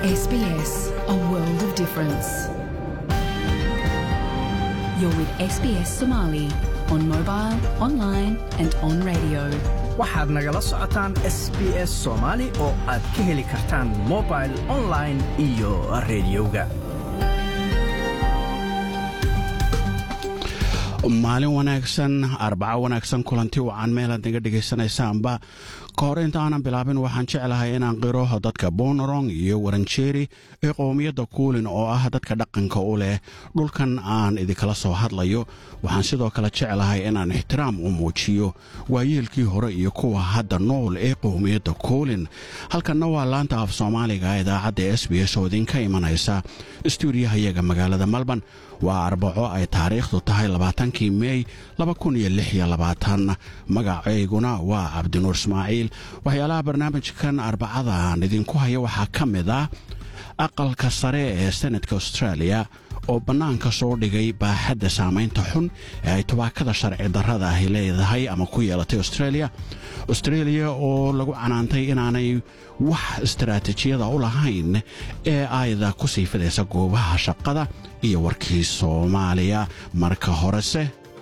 SBS, a world of difference. You're with SBS Somali on mobile, online, and on radio. waxaad nagala socotaan s b s soomaali oo aad ka heli kartaan mobil online iyo rediyoga maalin wanaagsan arbaco wanaagsan kulanti wacan meelaad naga dhegaysanaysaanba ka hor inta aanan bilaabin waxaan jeclahay inaan qiro dadka bonorong iyo waranjeeri ee qowmiyadda kuulin oo ah dadka dhaqanka u leh dhulkan aan idinkala soo hadlayo waxaan sidoo kale jeclahay inaan ixtiraam u muujiyo waayeelkii hore iyo kuwa hadda nool ee qowmiyadda kuulin halkanna waa laanta af soomaaliga idaacadda s b s oo idinka imanaysa stuudiyahayaga magaalada malban waa arbaco ay taariikhdu tahay labaatankii meey magacayguna waa cabdinuur ismaaciil waxyaalaha barnaamijkan arbacadaan idinku haya waxaa ka mid ah aqalka sare ee senadka australia oo bannaanka soo dhigay baaxadda saamaynta xun ee ay tubaakada sharci darrada ahi leedahay ama ku yeelatay australia australia oo lagu canaantay inaanay wax istaraatiijiyada u lahayn ee ayda ku sii fidaysa goobaha shaqada iyo warkii soomaaliya marka horese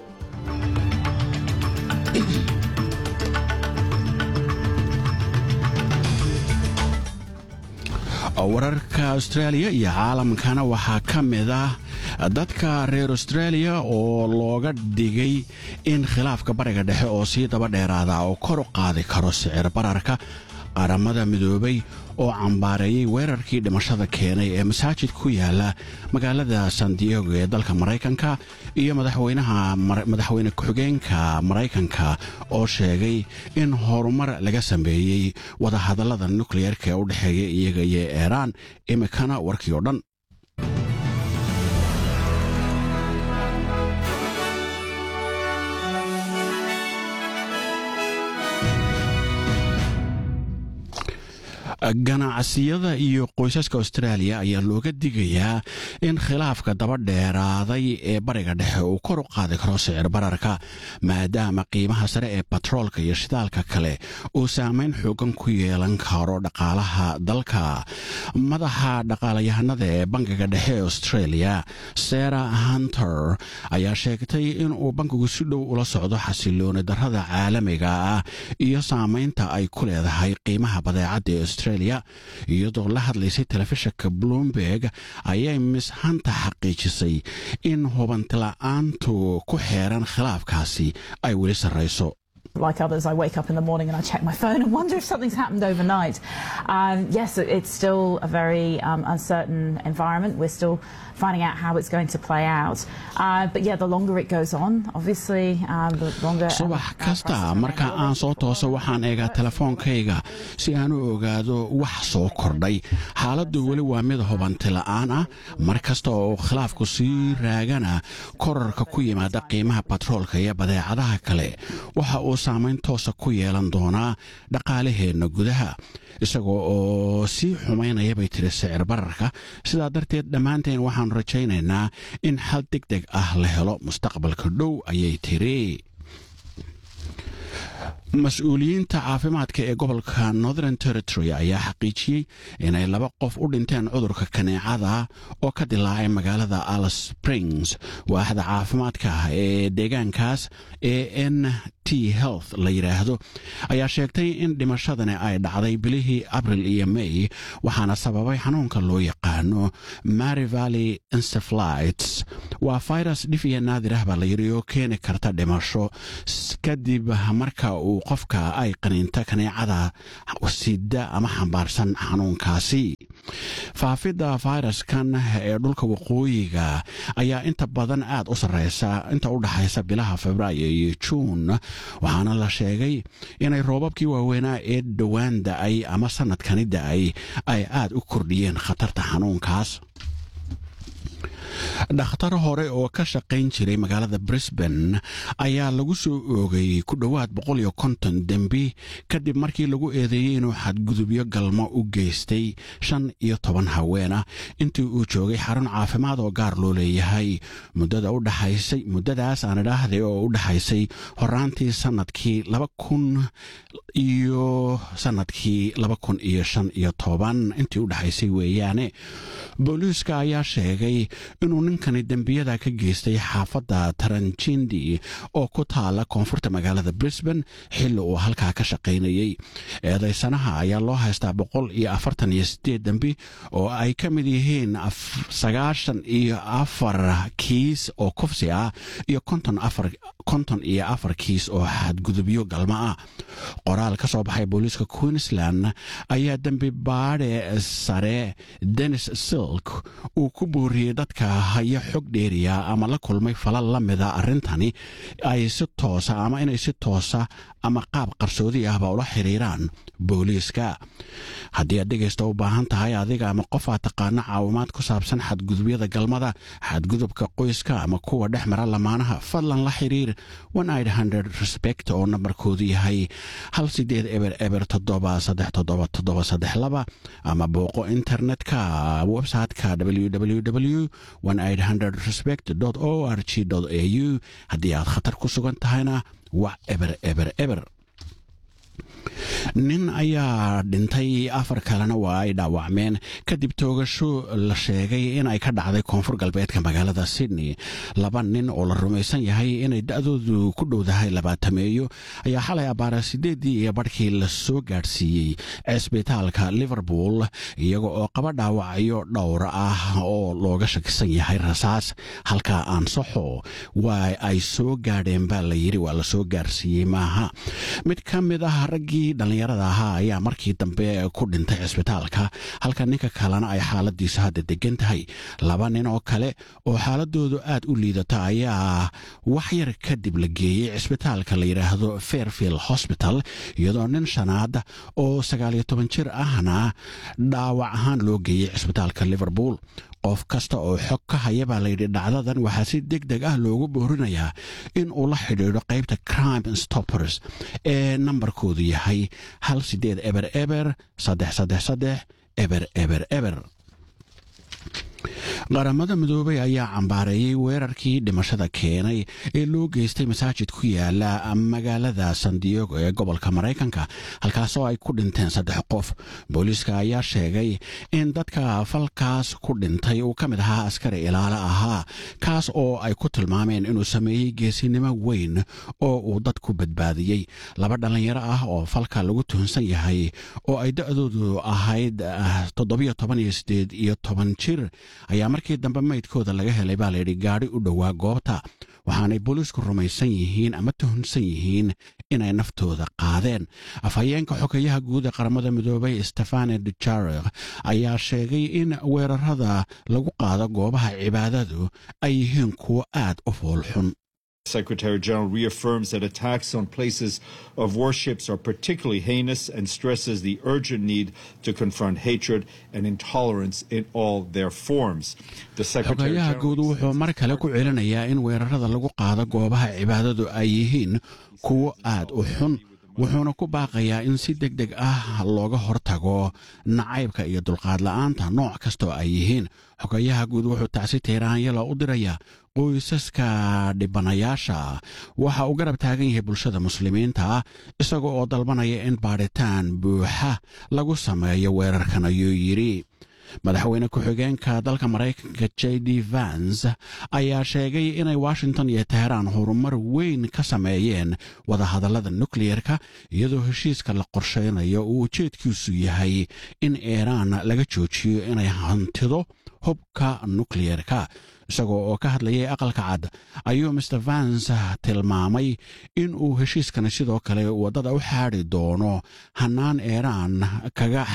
wararka austraaliya iyo caalamkana waxaa ka mid ah dadka reer austraaliya oo looga dhigay in khilaafka bariga dhexe oo sii daba dheeraada oo kor u qaadi karo sicir bararka qaramada midoobay oo cambaareeyey weerarkii dhimashada keenay ee masaajid ku yaala magaalada san diego ee dalka maraykanka iyo madaxweyne ku-xigeenka maraykanka oo sheegay in horumar laga sameeyey wadahadallada nukliyeerka ee u dhexeeya iyaga iyo iiraan imikana warkii oo dhan ganacsiyada iyo qoysaska austraaliya ayaa looga digayaa in khilaafka daba dheeraaday ee bariga dhexe uu kor u qaadi karo sicir bararka maadaama qiimaha sare ee batroolka iyo shidaalka kale uu saamayn xoogan ku yeelan karo dhaqaalaha dalka madaxa dhaqaalayahanada ee bankiga dhexe ee australia sarah hunter ayaa sheegtay inuu bankigu si dhow ula socdo xasilooni darrada caalamiga ah iyo saamaynta ay ku leedahay qiimaha badeecadda ee australia iyadoo la hadlaysay telefishinka bloomberg ayay miss hanta xaqiijisay in hubantila'aantu ku xeeran khilaafkaasi ay weli sarrayso like others, I wake up in the morning and I check my phone and wonder if something's happened overnight. Um, yes, it's still a very um, uncertain environment. We're still finding out how it's going to play out. Uh, but yeah, the longer it goes on, obviously, um, the longer. subax kasta marka aan soo tooso waxaan eegaa telefoonkayga si aan u ogaado wax soo kordhay xaaladdu weli waa mid hubantila'aan ah mar kasta oo khilaafku sii raagana korarka ku yimaada qiimaha batroolka iyo badeecadaha kale waxa uu saamayn toosa ku yeelan doonaa dhaqaalaheenna gudaha isagoo oo sii xumaynaya bay tiri sicir bararka sidaa darteed dhammaanteen waxaanu rajaynaynaa in xal deg deg ah la helo mustaqbalka dhow ayay tiri mas-uuliyiinta caafimaadka ee gobolka northern territory ayaa xaqiijiyey inay laba qof u dhinteen cudurka kaneecada oo ka dilaacay magaalada alice springs waaxda caafimaadka ee deegaankaas ee n t health la yidhaahdo ayaa sheegtay in dhimashadani ay dhacday bilihii abril iyo may waxaana sababay xanuunka loo yaqaano mary valley encephalites waa virus dhif iyo naadir ah baa la yidhi oo keeni karta dhimasho kadib marka uu qofka ay qaniinta kaneecada sida ama xambaarsan xanuunkaasi faafidda fayraskan ee dhulka waqooyiga ayaa inta badan aad u sarreysa inta u dhaxaysa bilaha febraayo iyo juun waxaana la sheegay inay roobabkii waaweynaa ee dhowaan da'ay ama sannadkani da'ay ay aad u kordhiyeen khatarta xanuunkaas dhakhtar hore oo ka shaqayn jiray magaalada brisbane ayaa lagu soo oogay ku dhowaad boqol iyo konton dembi kadib markii lagu eedeeyey inuu xadgudubyo galmo u geystay shan iyo toban haweena intii uu joogay xarun caafimaad oo gaar loo leeyahay muddada u dhaxaysay muddadaas aan idhaahday oo u dhaxaysay horaantii sanadkii laba kun iyo sanadkii laba kun iyo shan iyo toban intii u dhaxaysay weeyaane booliiska ayaa sheegay inuu ninkani dembiyada ka geystay xaafadda taranjindi oo ku taala koonfurta magaalada brisbane xilli uu halkaa ka shaqaynayey eedaysanaha ayaa loo haystaa boqol iyo afartan iyo sideed dembi oo ay ka mid yihiin sagaashan iyo afar kiis oo kufsi ah iyo konton afar konton iyo afar kiis oo xadgudubyo galmo ah qoraal ka soo baxay booliiska queensland ayaa dembi baadhe sare denis silk uu ku booriyey dadka haya xog dheeriya ama la kulmay falal la mida arrintani ay si toosa ama inay si toosa ama qaab qarsoodi ahba ula xiriiraan booliiska haddii aad dhegaysta u baahan tahay adiga ama qof aad taqaano caawimaad ku saabsan xadgudubyada galmada xadgudubka qoyska ama kuwa dhex mara lamaanaha fadlan la xiriir respect oo nambarkoodu yahay hal sideed eber eber toddoba saddex toddoba toddoba saddex laba ama booqo internetka websiteka www respect o r g a u haddii aad khatar ku sugan tahayna waa eber eber eber nin ayaa dhintay afar kalena waa ay dhaawacmeen kadib toogasho la sheegay in ay ka dhacday koonfur galbeedka magaalada sydney laba nin oo la rumaysan yahay inay da-doodu ku dhowdahay labaatameeyo ayaa xalay abbaara sideeddii iyo barhkii la soo gaadhsiiyey cisbitaalka liverpool iyaga oo qaba dhaawacyo dhowr ah oo looga shakisan yahay rasaas halkaa aan saxo waa ay soo gaadheen baa la yidhi waa la soo gaarsiiyey maaha mid ka mid ah raggii dhallinyarada ahaa ayaa markii dambe ku dhintay cisbitaalka halka ninka kalena ay xaaladiisu hadda degan tahay laba nin oo kale oo xaaladoodu aad u liidata ayaa wax yar kadib la geeyey cisbitaalka la yidhaahdo fairfield hosbital iyadoo nin shanaad oo sagaaliyo toban jir ahna dhaawac ahaan loo geeyey cisbitaalka liverpool qof kasta oo xog ka haya baa layidhi dhacdadan waxaa si deg deg ah loogu boorinayaa in uu la xidhiidho qaybta crime stoppers ee nambarkoodu yahay hal sideed eber eber saddex saddex saddex eber eber eber qaramada midoobay ayaa cambaareeyey weerarkii dhimashada keenay ee loo geystay masaajid ku yaala magaalada san diego ee gobolka maraykanka halkaasoo ay ku dhinteen saddex qof booliiska ayaa sheegay in dadka falkaas ku dhintay uu ka mid ahaa askari ilaalo ahaa kaas oo ay ku tilmaameen inuu sameeyey geesinimo weyn oo uu dad ku badbaadiyey laba dhallinyaro ah oo falka lagu tuhunsan yahay oo ay da-doodu ahayd toddobiyo toban iyo sideed iyo toban jir ayaa markii dambe maydkooda laga helay baa layidhi gaadhi u dhowaa goobta waxaanay booliisku rumaysan yihiin ama tuhunsan yihiin inay naftooda qaadeen afhayeenka xogeyaha guud ee qaramada midoobay stefane dujarek ayaa sheegay in weerarada lagu qaado goobaha cibaadadu ay yihiin kuwo aad u foolxun Secretary General reaffirms that attacks on places of worships are particularly heinous and stresses the urgent need to confront hatred and intolerance in all their forms. The Secretary xogayaha guud wuxuu mar kale ku celinayaa in weerarada lagu qaado goobaha cibaadadu ay yihiin kuwo aad u xun wuxuuna ku baaqayaa in si deg deg ah looga hortago nacaybka iyo dulqaad la'aanta nooc kastoo ay yihiin xogayaha guud wuxuu tacsi teeraanyala u dirayaa qoysaska dhibanayaasha waxa uu garab taagan yahay bulshada muslimiinta isaga oo dalbanaya in baadhitaan buuxa lagu sameeyo weerarkan ayuu yidhi madaxweyne ku-xigeenka dalka maraykanka j d vans ayaa sheegay inay washington iyo teheraan horumar weyn ka sameeyeen wadahadallada nukliyerka iyadoo heshiiska la qorsheynayo uu ujeedkiisu yahay in iiraan laga joojiyo inay hantido hubka nukliyerka isagoo oo ka hadlayay aqalka cad ayuu master vans tilmaamay in uu heshiiskani sidoo kale waddada u xaadi doono hannaan iiraan ka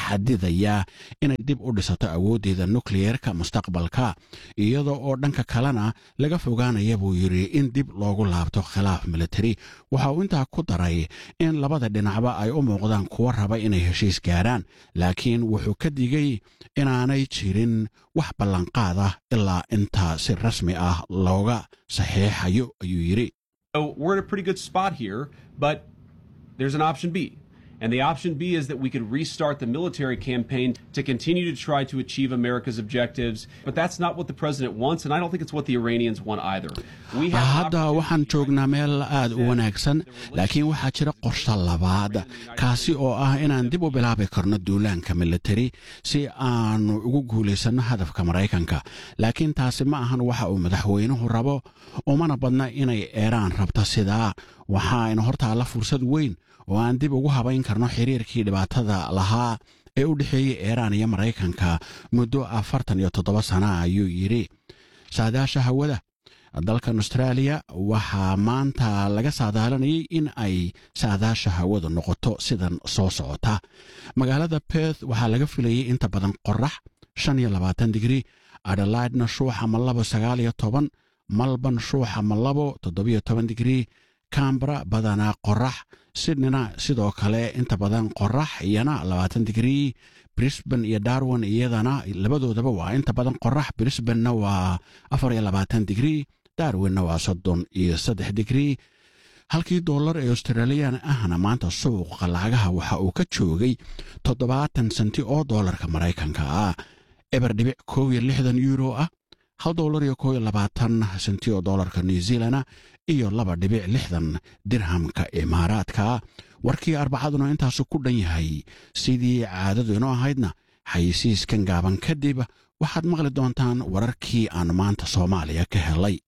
xadidaya inay dib u dhisato awooddeeda nukliyeerka mustaqbalka iyada oo dhanka kalena laga fogaanaya buu yidhi in dib loogu laabto khilaaf militari waxa uu intaa ku daray in labada dhinacba ay u muuqdaan kuwa raba inay heshiis gaaraan laakiin wuxuu ka digay inaanay jirin wax ballanqaad ah ilaa intaa si rasmi ah looga saxiixayo ayuu yidhi So we're in a pretty good spot here, but there's an option B. And the option B is that we could restart the military campaign to continue to try to achieve America's objectives. But that's not what the president wants, and I don't think it's what the Iranians want either. We have an hadda opportunity waxaan joognaa meel aad u wanaagsan laakiin waxaa jira qorshe labaad kaasi oo ah inaan dib u bilaabi karno duulaanka militari si aanu ugu guulaysanno hadafka maraykanka laakiin taasi ma ahan waxa uu madaxweynuhu rabo umana badna inay eeraan rabto sidaa waxaayna hortaalla fursad weyn oo aan dib ugu habayn karno xiriirkii dhibaatada lahaa ee u dhexeeyey eeraan iyo maraykanka muddo afartan iyo toddoba sana ayuu yidhi saadaasha hawada dalkan austraaliya waxaa maanta laga saadaalanayay in ay saadaasha hawadu noqoto sidan soo socota magaalada perth waxaa laga filayay inta badan qorax shan iyo labaatan digri adelaidna shuuxa ma labo sagaal iyo toban malban shuuxa ma labo toddobiyo toban digri cambra badanaa qorax sydneyna sidoo kale inta badan qorax iyana labaatan digri brisban iyo darwin iyadana labadoodaba waa inta badan qorax brisbanna waa afar iyo labaatan digri darwinna waa soddon iyo saddex digri halkii dollar ee australiyan ahna maanta suuqa lacagaha waxa uu ka joogay toddobaatan senti oo dollarka maraykanka ah eber dhibic kow iyo lixdan euro ah hal dollar iyo kow iyo labaatan senti oo dollarka new zealana iyo laba dhibic lixdan dirhamka imaaraadka warkii arbacaduna intaasu ku dhan yahay sidii caadadu inoo ahaydna xayisiiskan gaaban kadib waxaad maqli doontaan wararkii aan maanta soomaaliya ka helay